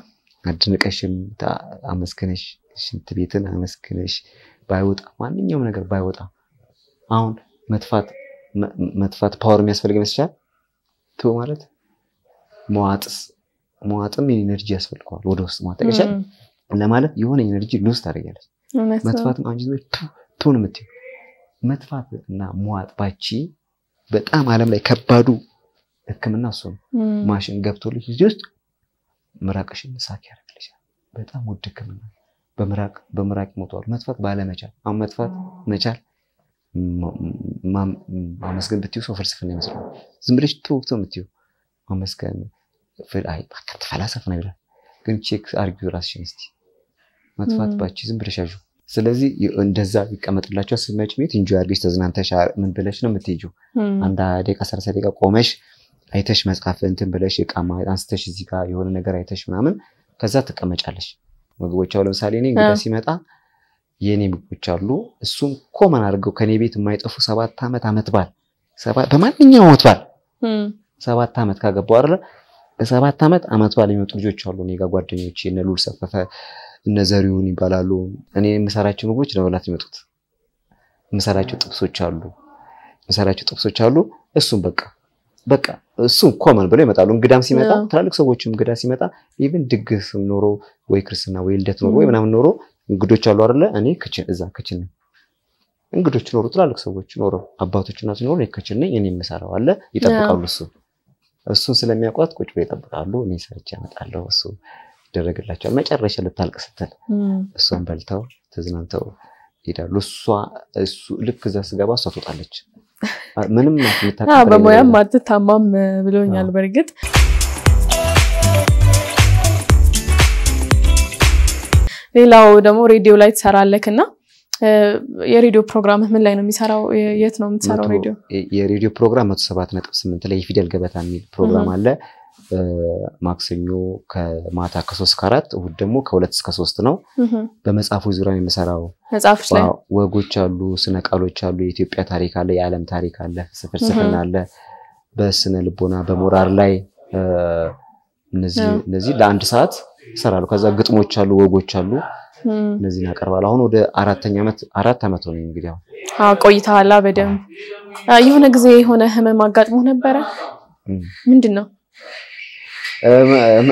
አድንቀሽም ታ- አመስግነሽ ሽንት ቤትን አመስግነሽ ባይወጣ ማንኛውም ነገር ባይወጣ አሁን መጥፋት መ- መጥፋት ፓወር የሚያስፈልግ ይመስልሻል? ቶ ማለት መዋጥስ መዋጥም ኤነርጂ ያስፈልገዋል። ወደ ውስጥ መዋጥ ጠቅሻል እም፣ ለማለት የሆነ ኤነርጂ ሉዝ ታደርጊያለሽ። እውነት ነው። መጥፋትም አንቺ ዝም ብለሽ ቱ- ቱን የምትይው መጥፋት እና መዋጥ ባቺ በጣም ዓለም ላይ ከባዱ ሕክምና እሱ ነው። እም፣ ማሽን ገብቶልሽ እዚህ ውስጥ ምራቅሽን ሳክ ያደርግልሻል። በጣም ውድ ሕክምና በምራቅ በምራቅ ይሞተዋል። መጥፋት ባለመቻል አሁን መጥፋት መቻል ማ- ማ- ማመስገን ብትይው ሰው ፍልስፍና ይመስላል። ዝም ብለሽ ትወቅቶ የምትይው ማመስገን ፍል- አይ በቃ ተፈላሰፍ ነው ይላል። ግን ቼክ አርጊው ራስሽን እስቲ መጥፋት ም። ባቺ ዝም ብለሽ ያዡ። ስለዚህ እንደዛ ይቀመጥላቸው ስትመጪ ቤት እንጆ አድርገሽ ተዝናንተሽ አ- ምን ብለሽ ነው የምትሄጂው? እም፣ አንድ ደቂቃ ሰላሳ ደቂቃ ቆመሽ አይተሽ መጽሐፍ እንትን ብለሽ እቃ ማ- አንስተሽ እዚህ ጋር የሆነ ነገር አይተሽ ምናምን ከዛ ትቀመጫለሽ። ምግቦች አሁን ለምሳሌ እኔ እንግዳ አዎ። ሲመጣ የእኔ ምግቦች አሉ። እሱን ኮመን አድርገው ከኔ ቤት የማይጠፉ ሰባት ዓመት ዓመት በዓል ሰባ- በማንኛውም ዓመት በዓል እም፣ ሰባት ዓመት ካገባው አይደለ በሰባት ዓመት ዓመት በዓል የሚመጡ ልጆች አሉ። እኔ ጋር ጓደኞቼ እነ ሉል ሰፈፈ እነ ዘሪሁን ይባላሉ። እኔ የምሰራቸው ምግቦች ለመብላት የሚመጡት የምሰራቸው ጥብሶች አሉ የምሰራቸው ጥብሶች አሉ። እሱም በቃ በቃ እሱም ኮመን ብለው ይመጣሉ። እንግዳም ሲመጣ አዎ። ትላልቅ ሰዎችም እንግዳ ሲመጣ ኢቭን ድግስም ኖሮ ወይ ክርስትና ወይ ልደት ኖሮ ወይ ም። ምናምን ኖሮ እንግዶች አሉ አይደለ እኔ ክችን እዛ ክችን ነኝ። እንግዶች ኖሩ ትላልቅ ሰዎች ኖሮ አባቶች እናቶች ኖሮ እኔ ክችን ነኝ። እኔ የምሰራው አለ ይጠብቃሉ እሱ እሱን ስለሚያውቋት ቁጭ ብለው ይጠብቃሉ። እኔ ሰርቼ አመጣለሁ። እሱ ይደረግላቸዋል። መጨረሻ ልታልቅ ስትል እም፣ እሷን በልተው ተዝናንተው ይሄዳሉ። እሷ እሱ ልክ እዛ ስገባ እሷ ትወጣለች። አ- ምንም የምታውቀው አዎ፣ ነገር በሙያም የለም። አትታማም ብሎኛል። አዎ። በእርግጥ ሌላው ደግሞ ሬዲዮ ላይ ትሰራለክ እና እ፣ የሬዲዮ ፕሮግራምህ ምን ላይ ነው የሚሰራው? የ- የት ነው የምትሰራው መቶ- ሬዲዮ? የ- የሬዲዮ ፕሮግራም መቶ ሰባት ነጥብ ስምንት ላይ የፊደል ገበታ የሚል ፕሮግራም እህ። አለ። እ፣ ማክሰኞ ከማታ ከሶስት ከአራት እሁድ ደግሞ ከሁለት እስከ ሶስት ነው። እህ፣ በመጽሐፎች ዙሪያ ነው የምሰራው። መጽሐፎች ላይ ዋው፣ ወጎች አሉ፣ ስነ ቃሎች አሉ፣ የኢትዮጵያ ታሪክ አለ፣ የዓለም ታሪክ አለ፣ ፍልስፍና አለ፣ በስነ ልቦና በሞራል ላይ እ፣ እነዚህ አዎ። እነዚህ ለአንድ ሰዓት ይሰራሉ። ከዛ ግጥሞች አሉ፣ ወጎች አሉ፣ እም፣ እነዚህን አቀርባለሁ። አሁን ወደ አራተኛ ዓመት አራት ዓመት ሆነ እንግዲህ አሁን አዎ፣ ቆይተሃል በደንብ። አ፣ የሆነ ጊዜ የሆነ ህመም አጋጥሞ ነበረ? እም። ምንድን ነው? እም፣ እም፣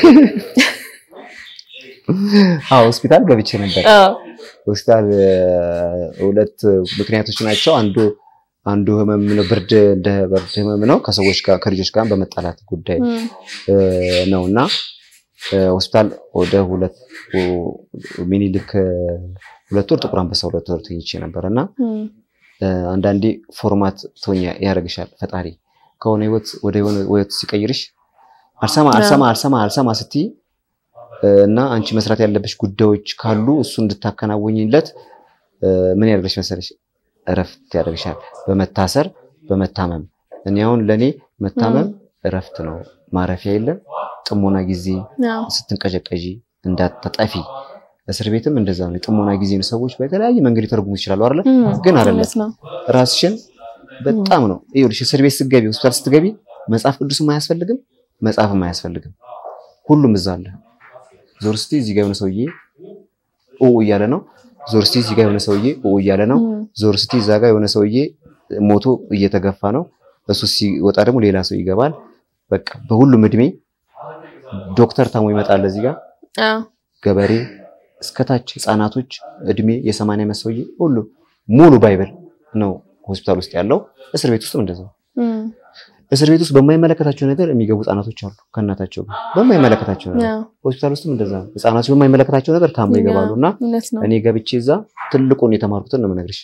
አዎ ሆስፒታል ገብቼ ነበር። አዎ፣ ሆስፒታል እ፣ ሁለት ምክንያቶች ናቸው። አንዱ አንዱ ህመም ነው፣ ብርድ እንደ ብርድ ህመም ነው። ከሰዎች ጋር ከልጆች ጋር በመጣላት ጉዳይ እም፣ እ፣ ነው እና እ፣ ሆስፒታል ወደ ሁለት ሚኒልክ እ፣ ሁለት ወር ጥቁር አንበሳ ሁለት ወር ተኝቼ ነበር እና እም፣ እ፣ አንዳንዴ ፎርማት ትሆኛ ያደርግሻል ፈጣሪ ከሆነ ህይወት ወደ የሆነ ህይወት ሲቀይርሽ አልሰማ አልሰማ አልሰማ አልሰማ ስትይ እ፣ እና አንቺ መስራት ያለብሽ ጉዳዮች ካሉ እሱ እንድታከናወኝለት እ፣ ምን ያደርግሽ መሰለሽ እረፍት ያደርግሻል። በመታሰር በመታመም እኔ አሁን ለእኔ መታመም እረፍት ነው። ማረፊያ የለም። ጥሞና ጊዜ አዎ፣ ስትንቀዠቀዢ እንዳትጠፊ። እስር ቤትም እንደዛ ነው። የጥሞና ጊዜ ነው። ሰዎች በተለያየ መንገድ ሊተረጉሙ ይችላሉ አይደለ? እም፣ ግን አይደለም። እውነት ነው። ራስሽን በጣም ነው ይኸውልሽ፣ እስር ቤት ስትገቢ ሆስፒታል ስትገቢ መጽሐፍ ቅዱስም አያስፈልግም፣ መጽሐፍም አያስፈልግም። ሁሉም እዛ አለ። ዞር ስትይ እዚህ ጋር የሆነ ሰውዬ ኦ እያለ ነው። ዞር ስትይ እዚህ ጋር የሆነ ሰውዬ ኦ እያለ ነው። እም፣ ዞር ስትይ እዛ ጋር የሆነ ሰውዬ ሞቶ እየተገፋ ነው። እሱ ሲወጣ ደግሞ ሌላ ሰው ይገባል። በቃ በሁሉም እድሜ ዶክተር ታሞ ይመጣል እዚህ ጋር አዎ፣ ገበሬ እስከታች ህፃናቶች እድሜ የሰማንያ ዓመት ሰውዬ ሁሉ ሙሉ ባይብል ነው ሆስፒታል ውስጥ ያለው። እስር ቤት ውስጥም እንደዛው። እም፣ እስር ቤት ውስጥ በማይመለከታቸው ነገር የሚገቡ ህፃናቶች አሉ ከእናታቸው ጋር በማይመለከታቸው ነገር። አዎ፣ ሆስፒታል ውስጥም እንደዛ ነው። ህፃናቶች በማይመለከታቸው ነገር ታሞ ይገባሉ እና እውነት ነው። እኔ ገብቼ እዛ ትልቁን የተማርኩትን ነው የምነግርሽ።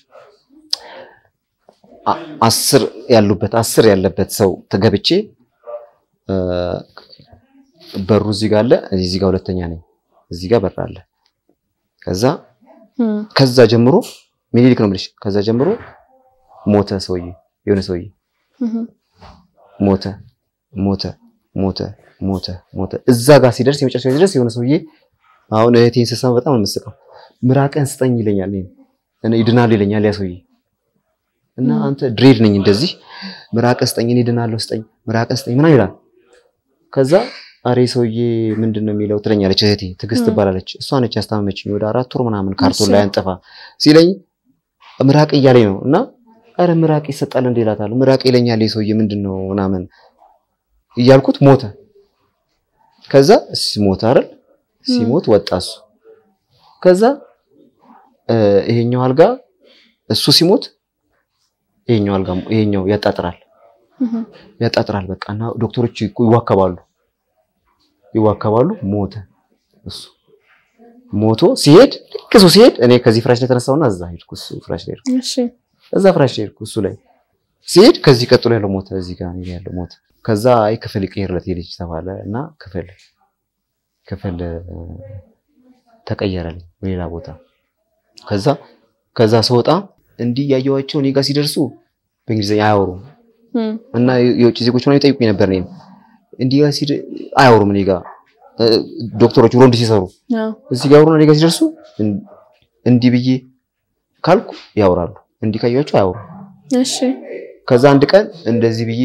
አ- አስር ያሉበት አስር ያለበት ሰው ተገብቼ እ፣ በሩ እዚህ ጋር አለ፣ እዚህ ጋር ሁለተኛ ነኝ፣ እዚህ ጋር በር አለ። ከዛ እም፣ ከዛ ጀምሮ ሚኒሊክ ነው የምልሽ። ከዛ ጀምሮ ሞተ ሰውዬ፣ የሆነ ሰውዬ እም፣ ሞተ ሞተ ሞተ ሞተ ሞተ። እዛ ጋር ሲደርስ የመጨረሻ ሲደርስ የሆነ ሰውዬ አሁን እህቴን ስሰማ በጣም ነው የምስቀው። ምራቅን ስጠኝ ይለኛል፣ እኔን እኔ ይድናል ይለኛል ያ ሰውዬ እና ም። አንተ ድሬድ ነኝ እንደዚህ ምራቅን ስጠኝ፣ እኔ ይድናለሁ፣ ስጠኝ፣ ምራቅን ስጠኝ ምናምን ይላል። ከዛ አሬ ሰውዬ ምንድን ነው የሚለው ትለኛለች እህቴ ትዕግስት ም። ትባላለች። እሷ ነች ያስታመመችኝ ወደ አራት ወር ምናምን ካርቶን እሺ። ላይ አንጥፋ ሲለኝ ምራቅ እያለኝ ነው እና አረ ምራቅ ይሰጣል እንዴ እላታለሁ። ምራቅ ይለኛል ይህ ሰውዬ ምንድን ነው ምናምን እያልኩት ሞተ። ከዛ ሲሞት አይደል ሲሞት ወጣ እሱ። ከዛ እ፣ ይሄኛው አልጋ እሱ ሲሞት ይሄኛው አልጋ ይሄኛው ያጣጥራል እህ፣ ያጣጥራል በቃ እና ዶክተሮች ይኩ- ይዋከባሉ ይዋከባሉ። ሞተ እሱ ሞቶ ሲሄድ ልክ እሱ ሲሄድ እኔ ከዚህ ፍራሽ ላይ ተነሳውና እዛ ሄድኩ። እሱ ፍራሽ ላይ ሄድኩ። እሺ እዛ ፍራሽ ላይ ሄድኩ። እሱ ላይ ሲሄድ ከዚህ ቀጥሎ ያለው ሞተ። እዚህ ጋር እኔ ያለው ሞተ። ከዛ አይ ክፍል ይቀየርለት የልጅ ተባለ እና ክፍል ክፍል እ፣ ተቀየረልኝ ሌላ ቦታ። ከዛ ከዛ ስወጣ እንዲህ ያየኋቸው እኔ ጋር ሲደርሱ በእንግሊዝኛ አያወሩም እም፣ እና የውጭ ዜጎች ምናምን ይጠይቁኝ ነበር። እኔን እንዲህ ጋር ሲድ አያወሩም እኔ ጋር እ፣ ዶክተሮች ሮንድ ሲሰሩ አዎ፣ እዚህ ጋር አወሩና እኔ ጋር ሲደርሱ እን- እንዲህ ብዬ ካልኩ ያወራሉ። እንዲህ ካያቸው አያወሩም። እሺ ከዛ አንድ ቀን እንደዚህ ብዬ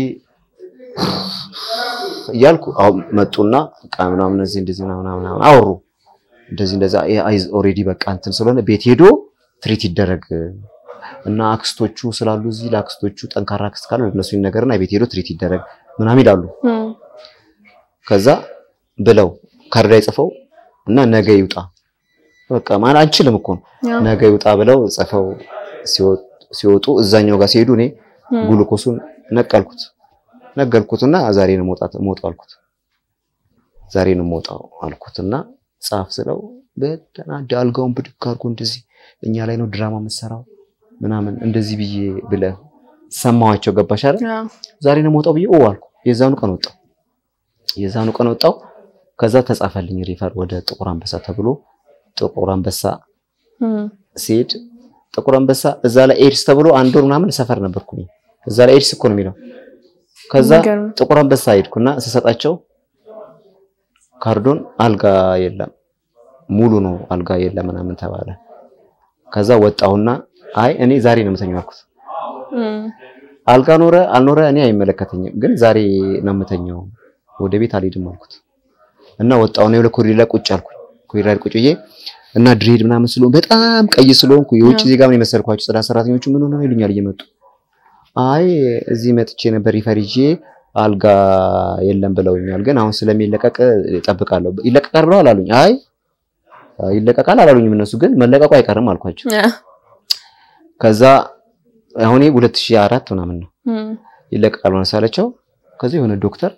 እያልኩ አሁን መጡና ዕቃ ምናምን እዚህ እንደዚህ ምናምን ምናምን አወሩ። እንደዚህ እንደዛ አይዝ ኦልሬዲ በቃ እንትን ስለሆነ ቤት ሄዶ ትሪት ይደረግ እና አክስቶቹ ስላሉ እዚህ ለአክስቶቹ ጠንካራ አክስት ካለ እነሱ ይነገርና ቤት ሄዶ ትሪት ይደረግ ምናምን ይላሉ። እም፣ ከዛ ብለው ካርድ ላይ ጽፈው እና ነገ ይውጣ በቃ ማን አንችልም እኮ ነው አዎ፣ ነገ ይውጣ ብለው ጽፈው ሲወጡ- ሲወጡ እዛኛው ጋር ሲሄዱ እኔ እም፣ ጉልኮሱን ነቀልኩት ነገርኩትና ዛሬ ነው መውጣት መውጣው አልኩት። ዛሬ ነው መውጣው አልኩትና ጻፍ ስለው በተናደ አልጋውን ብድግ አድርጎ እንደዚህ እኛ ላይ ነው ድራማ የምትሰራው ምናምን እንደዚህ ብዬ ብለህ ሰማዋቸው። ገባሽ አይደል? አዎ፣ ዛሬ ነው መውጣው ብዬ ኦ አልኩ። የዛኑ ቀን ወጣው። የዛኑ ቀን ወጣው። ከዛ ተጻፈልኝ ሪፈር ወደ ጥቁር አንበሳ ተብሎ ጥቁር አንበሳ እም፣ ሲሄድ ጥቁር አንበሳ እዛ ላይ ኤድስ ተብሎ አንድ ወር ምናምን ሰፈር ነበርኩኝ። እዛ ላይ ኤድስ እኮ ነው የሚለው። ከዛ የሚገርም። ጥቁር አንበሳ ሄድኩና ስሰጣቸው ካርዶን አልጋ የለም ሙሉ ነው አልጋ የለም ምናምን ተባለ። ከዛ ወጣሁና አይ እኔ ዛሬ ነው የምተኛው አልኩት። እም፣ አልጋ ኖረ አልኖረ እኔ አይመለከተኝም፣ ግን ዛሬ ነው የምተኛው ወደ ቤት አልሄድም አልኩት እና ወጣሁና የሆነ ኮሪደር ላይ ቁጭ አልኩኝ። ኮሪደር ላይ ቁጭ ብዬ እና ድሬድ ምናምን ስለሆን በጣም ቀይ ስለሆንኩ የውጭ አዎ። ዜጋ ምን የመሰልኳቸው ጽዳት ሰራተኞቹ ምን ሆነው ይሉኛል እየመጡ አይ እዚህ መጥቼ ነበር ሪፈር ይዤ አልጋ የለም ብለውኛል፣ ግን አሁን ስለሚለቀቅ እጠብቃለሁ። ይለቀቃል ብለዋል አሉኝ። አይ ይለቀቃል አላሉኝም እነሱ፣ ግን መለቀቁ አይቀርም አልኳቸው። አዎ፣ ከዛ አሁን ይሄ 2004 ምናምን ነው እም፣ ይለቀቃል መሰላቸው። ከዛ የሆነ ዶክተር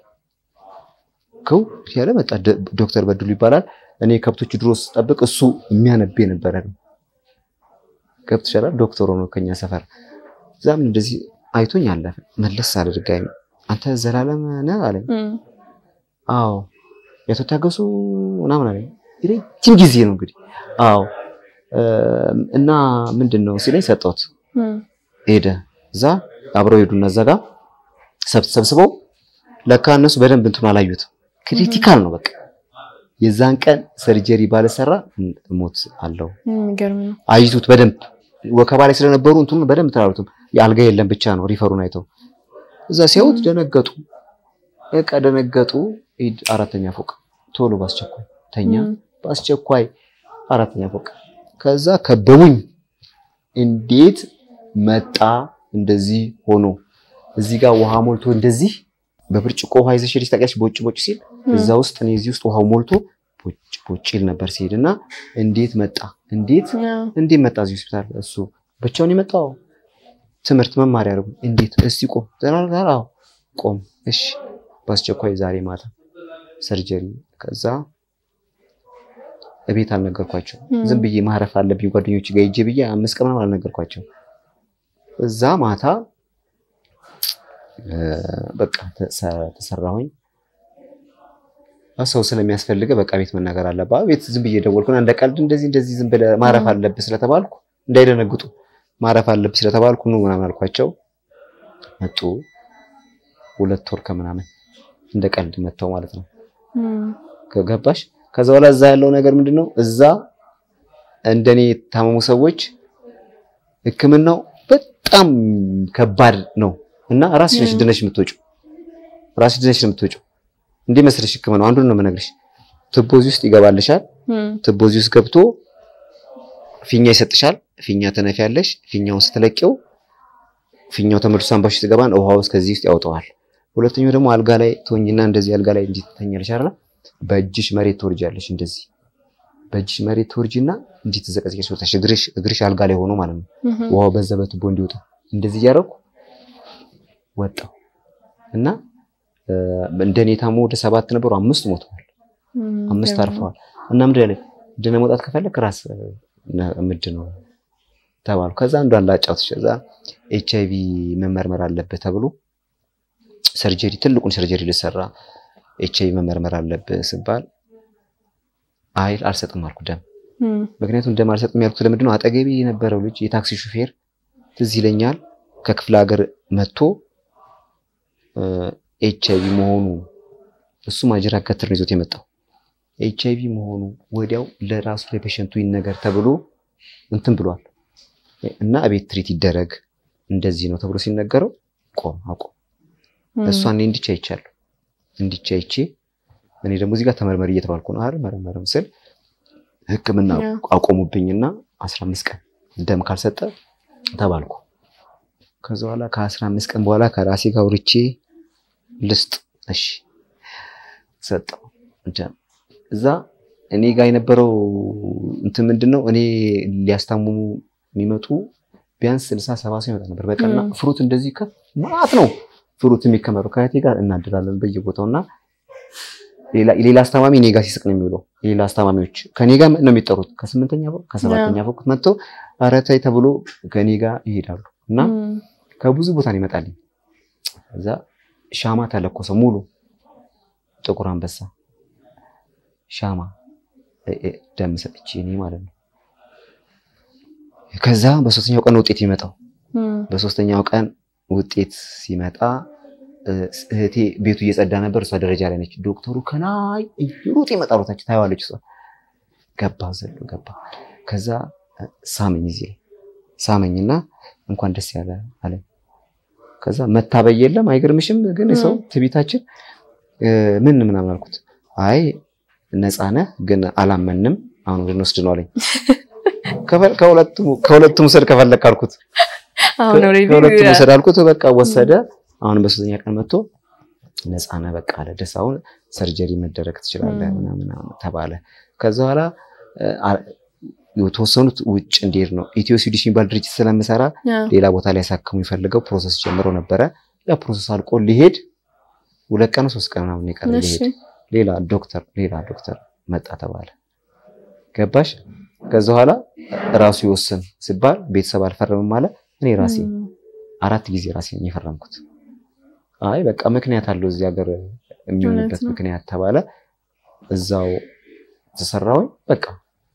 ከው ያለ መጣ። ደ- ዶክተር በድሉ ይባላል። እኔ ከብቶች ድሮ ስጠብቅ እሱ የሚያነብ የነበረ ነው። ከብት ይሻላል ዶክተር ሆኖ ከኛ ሰፈር እዛም እንደዚህ አይቶኝ አለፈ። መለስ አድርጋኝ አንተ ዘላለም ነህ አለኝ። እም፣ አዎ የአቶ ታገሱ ምናምን አለኝ። ረጅም ጊዜ ነው እንግዲህ። አዎ እም፣ እና ምንድን ነው ሲለኝ ሰጠሁት። እም፣ ሄደ እዛ አብረው ሄዱና እዛ ጋር ሰብ- ሰብስበው ለካ እነሱ በደንብ እንትኑ አላዩትም። ክሪቲካል ነው በቃ የዛን ቀን ሰርጀሪ ባለሰራ ሞት አለው የሚገርም ነው። አይቱት በደንብ ወከባ ላይ ስለነበሩ እንትኑ በደንብ ተላሉትም የአልጋ የለም ብቻ ነው ሪፈሩን አይተው እዛ ሲያዩት ደነገጡ። በቃ ደነገጡ። ሂድ አራተኛ ፎቅ ቶሎ በአስቸኳይ ተኛ። እም፣ በአስቸኳይ አራተኛ ፎቅ ከዛ ከበቡኝ። እንዴት መጣ እንደዚህ ሆኖ እዚህ ጋር ውሃ ሞልቶ እንደዚህ በብርጭቆ ውሃ ይዘሽ ሄደሽ ታውቂያለሽ? ቦጭ ቦጭ ሲል እም፣ እዛ ውስጥ እኔ እዚህ ውስጥ ውሃው ሞልቶ ቦጭ ቦጭ ይል ነበር ሲሄድ እና እንዴት መጣ እንዴት አዎ፣ እንዴት መጣ እዚህ ሆስፒታል? እሱ ብቻውን የመጣው ትምህርት መማር ያደርጉ እንዴት እስቲ ቆም ተናገር። አዎ ቆም እሺ፣ በአስቸኳይ ዛሬ ማታ ሰርጀሪ። ከዛ እቤት አልነገርኳቸው። እም፣ ዝም ብዬ ማረፍ አለብኝ ጓደኞች ጋር ሂጅ ብዬ አምስት ቀን ምናምን አልነገርኳቸው። እዛ ማታ እ፣ በቃ ተሰ- ተሰራሁኝ። ሰው ስለሚያስፈልገ በቃ ቤት መናገር አለብህ። ቤት ዝም ብዬ ደወልኩና እንደ ቀልድ እንደዚህ እንደዚህ ዝም ብለህ ማረፍ እም። አለብህ ስለተባልኩ እንዳይደነግጡ ማረፍ አለብህ ስለተባልኩ ኑ ምናምን አልኳቸው። መጡ። ሁለት ወር ከምናምን እንደ ቀልድ መጥተው ማለት ነው። እም፣ ከገባሽ ከዛ በኋላ እዛ ያለው ነገር ምንድነው? እዛ እንደኔ የታመሙ ሰዎች ሕክምናው በጣም ከባድ ነው እና ራስሽ ነሽ እም። ድነሽ የምትወጪው ራስሽ ድነሽ ነው የምትወጪው። እንዲህ መስለሽ ህክምናው አንዱን ነው የምነግርሽ። ቱቦ እዚህ ውስጥ ይገባልሻል። እም፣ ቱቦ እዚህ ውስጥ ገብቶ ፊኛ ይሰጥሻል። ፊኛ ትነፊያለሽ። ፊኛውን ስትለቂው ፊኛው ተመልሶ ሳንባሽ ውስጥ ይገባን ውሃ ውስጥ ከዚህ ውስጥ ያወጣዋል። ሁለተኛው ደግሞ አልጋ ላይ ትሆኝና እንደዚህ አልጋ ላይ እንዲህ ትተኛለሽ አይደል? በእጅሽ መሬት ትወርጃለሽ። እንደዚህ በእጅሽ መሬት ትወርጂና እንዲህ ትዘቀዝቀሽ ወጣሽ። እግርሽ እግርሽ አልጋ ላይ ሆኖ ማለት ነው። እም፣ ውሃው በዛ በቱቦ እንዲወጣ እንደዚህ እያደረኩ ወጣው እና እ፣ እንደኔ ታሞ ወደ ሰባት ነበሩ። አምስት ሞተዋል። እም፣ አምስት ገርም። አርፈዋል። እና ምንድን ያለ ድነ መውጣት ከፈለክ ራስ ምድ ነው ተባልኩ። ከዛ አንዱ አላጫውትሽ ከዛ ኤች አይቪ መመርመር አለብህ ተብሎ ሰርጀሪ ትልቁን ሰርጀሪ ልሰራ ኤች አይቪ መመርመር አለብህ ስባል አይ አልሰጥም አልኩ ደም። እም፣ ምክንያቱም ደም አልሰጥም ያልኩት ለምንድን ነው? አጠገቤ የነበረው ልጅ የታክሲ ሹፌር ትዝ ይለኛል ከክፍለ ሀገር መጥቶ ኤች አይቪ መሆኑ እሱ ማጅራ ከትር ነው ይዞት የመጣው ኤች አይቪ መሆኑ ወዲያው ለራሱ ለፔሸንቱ ይነገር ተብሎ እንትን ብሏል እና እቤት ትሪት ይደረግ እንደዚህ ነው ተብሎ ሲነገረው ቆም አቆም እም፣ እሷ እኔ እንዲቻ አይቻለሁ እንዲቻ አይቼ እኔ ደግሞ እዚህ ጋር ተመርመሪ እየተባልኩ ነው አይደል መረመርም ስል ሕክምና ያ። አቆሙብኝና አስራ አምስት ቀን ደም ካልሰጠ ተባልኩ። ከዛ በኋላ ከአስራ አምስት ቀን በኋላ ከራሴ ጋር አውርቼ ልስጥ እሺ ሰጠው ደም እዛ እኔ ጋር የነበረው እንትን ምንድን ነው እኔ ሊያስታምሙ የሚመጡ ቢያንስ ስልሳ ሰባ ሰው ይመጣ ነበር በቀንና ም። ፍሩት እንደዚህ ከፍ ማለት ነው ፍሩት የሚከመረው ከእህቴ ጋር እናድራለን በየቦታው እና ሌላ- ሌላ አስታማሚ እኔ ጋር ሲስቅ ነው የሚውለው። ሌላ አስታማሚዎች ከኔ ጋር ነው የሚጠሩት። ከስምንተኛ ፎቅ ከሰባተኛ ፎቅ መጥተው ኧረ ተይ ተብሎ ከኔ ጋር ይሄዳሉ እና እም፣ ከብዙ ቦታ ነው ይመጣልኝ። እዛ ሻማ ተለኮሰ ሙሉ ጥቁር አንበሳ ሻማ እ- እ- ደም ሰጥቼ እኔ ማለት ነው። ከዛ በሶስተኛው ቀን ውጤት ይመጣው እም፣ በሶስተኛው ቀን ውጤት ሲመጣ እ፣ እህቴ ቤቱ እየጸዳ ነበር። እሷ ደረጃ ላይ ነች። ዶክተሩ ከላይ ሩጥ ይመጣሉ። ታች ታየዋለች። እሷ ገባ ዘሎ ገባ። ከዛ እ፣ ሳመኝ እዚህ ላይ ሳመኝና እንኳን ደስ ያለ አለ። ከዛ መታበይ የለም አይገርምሽም? ግን ሰው ትቢታችን እ፣ ምን ምናምን አልኩት። አይ ነፃ ነህ ግን አላመንም። አሁን ልንወስድ ነው አለኝ። ከፈ- ከሁለቱም ከሁለቱም ውሰድ ከፈለክ አልኩት። አሁን ኦልሬዲ ከሁለቱም ውሰድ አልኩት። በቃ ወሰደ። አሁን በሶስተኛ ቀን መጥቶ ነፃ ነህ በቃ አለ። ደስ አሁን ሰርጀሪ መደረግ ትችላለህ ም። ምናምን ተባለ። ከዛ በኋላ እ፣ አ- የተወሰኑት ውጭ እንዲሄድ ነው። ኢትዮ ስዊዲሽ የሚባል ድርጅት ስለምሰራ ያ፣ ሌላ ቦታ ላይ ያሳክሙ የሚፈልገው ፕሮሰስ ጀምሮ ነበረ። ያ ፕሮሰስ አልቆ ሊሄድ ሁለት ቀን ሶስት ቀን ምናምን የቀረ እሺ፣ ሊሄድ ሌላ ዶክተር ሌላ ዶክተር መጣ ተባለ። ገባሽ? ከዛ በኋላ ራሱ ይወስን ሲባል ቤተሰብ አልፈረምም አለ። እኔ ራሴ እም፣ አራት ጊዜ ራሴ ነኝ የፈረምኩት። አይ በቃ ምክንያት አለው እዚህ ሀገር የሚሆንበት እውነት ነው። ምክንያት ተባለ። እዛው ተሰራውኝ በቃ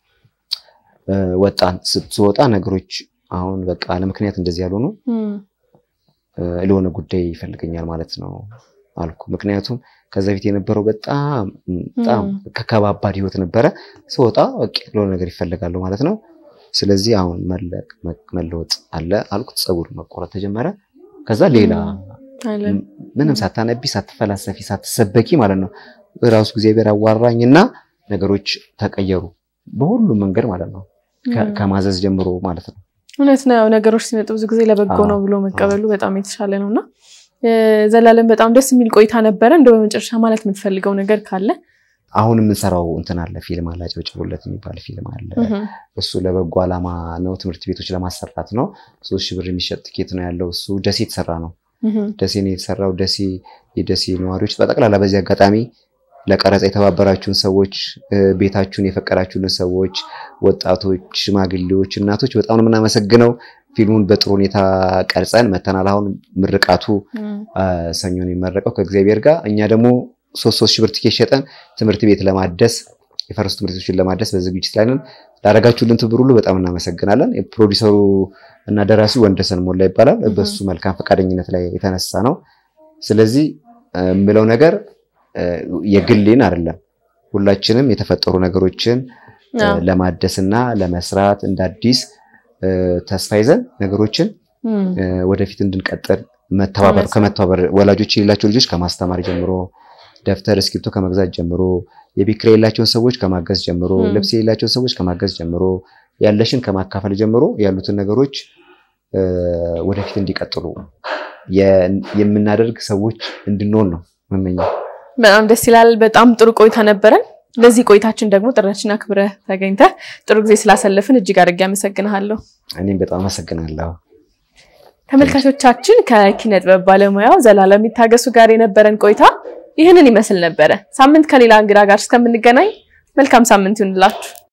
እ፣ ወጣን። ስትወጣ ነገሮች አሁን በቃ ለምክንያት እንደዚህ ያልሆኑ እም፣ እ፣ ለሆነ ጉዳይ ይፈልገኛል ማለት ነው አልኩ። ምክንያቱም ከዛ በፊት የነበረው በጣም በጣም እም። ከከባባድ ህይወት ነበረ። ስወጣ በቃ ለሆነ ነገር ይፈልጋሉ ማለት ነው። ስለዚህ አሁን መለቅ መለወጥ አለ አልኩት። ፀጉር መቆረጥ ተጀመረ። ከዛ ሌላ አለ። ምንም ሳታነቢ ሳትፈላሰፊ ሳትሰበኪ ማለት ነው ራሱ እግዚአብሔር አዋራኝና ነገሮች ተቀየሩ በሁሉም መንገድ ማለት ነው። ከ- እም። ከማዘዝ ጀምሮ ማለት ነው። እውነት ነው። ነገሮች ሲመጡ ብዙ ጊዜ ለበጎ አዎ፣ ነው ብሎ መቀበሉ በጣም የተሻለ ነው እና እ፣ ዘላለም በጣም ደስ የሚል ቆይታ ነበረ። እንደው በመጨረሻ ማለት የምትፈልገው ነገር ካለ አሁን የምንሰራው እንትን አለ ፊልም አለ አጨብጭቡለት የሚባል ፊልም አለ። እህም፣ እሱ ለበጎ ዓላማ ነው፣ ትምህርት ቤቶች ለማሰራት ነው። ሶስት ሺህ ብር የሚሸጥ ትኬት ነው ያለው። እሱ ደሴ የተሰራ ነው። እህም፣ ደሴ ነው የተሰራው። ደሴ የደሴ ነዋሪዎች በጠቅላላ በዚህ አጋጣሚ ለቀረጻ የተባበራችሁን ሰዎች እ፣ ቤታችሁን የፈቀዳችሁልን ሰዎች፣ ወጣቶች፣ ሽማግሌዎች፣ እናቶች በጣም ነው የምናመሰግነው። ፊልሙን በጥሩ ሁኔታ ቀርጸን መተናል። አሁን ምርቃቱ እም፣ አ፣ ሰኞ ነው የሚመረቀው ከእግዚአብሔር ጋር። እኛ ደግሞ ሶስት ሶስት ሺህ ብር ትኬት ሸጠን ትምህርት ቤት ለማደስ የፈረሱ ትምህርት ቤቶችን ለማደስ በዝግጅት ላይ ነን። ላደረጋችሁልን ትብብር ሁሉ በጣም እናመሰግናለን። የፕሮዲሰሩ እና ደራሲው ወንደሰን ሞላ ይባላል። እህ። በሱ መልካም ፈቃደኝነት ላይ የተነሳ ነው። ስለዚህ እ፣ የምለው ነገር እ፣ የግሌን አይደለም ሁላችንም የተፈጠሩ ነገሮችን እ፣ አዎ፣ ለማደስና ለመስራት እንደ አዲስ እ፣ ተስፋ ይዘን ነገሮችን እም፣ እ፣ ወደፊት እንድንቀጥል መተባበር እውነት ነው። ከመተባበር ወላጆች የሌላቸው ልጆች ከማስተማር ጀምሮ ደብተር እስክሪብቶ ከመግዛት ጀምሮ የቤት ኪራይ የሌላቸውን ሰዎች ከማገዝ ጀምሮ ም። ልብስ የሌላቸውን ሰዎች ከማገዝ ጀምሮ ያለሽን ከማካፈል ጀምሮ ያሉትን ነገሮች እ፣ ወደፊት እንዲቀጥሉ የ- የምናደርግ ሰዎች እንድንሆን ነው መመኘው። በጣም ደስ ይላል። በጣም ጥሩ ቆይታ ነበረን። ለዚህ ቆይታችን ደግሞ ጥሪያችንን አክብረህ ተገኝተህ ጥሩ ጊዜ ስላሰለፍን እጅግ አድርጌ አመሰግንሃለሁ። እኔም በጣም አመሰግናለሁ። ተመልካቾቻችን ከኪነ ጥበብ ባለሙያው ዘላለም ይታገሱ ጋር የነበረን ቆይታ ይህንን ይመስል ነበረ። ሳምንት ከሌላ እንግዳ ጋር እስከምንገናኝ መልካም ሳምንት ይሁንላችሁ።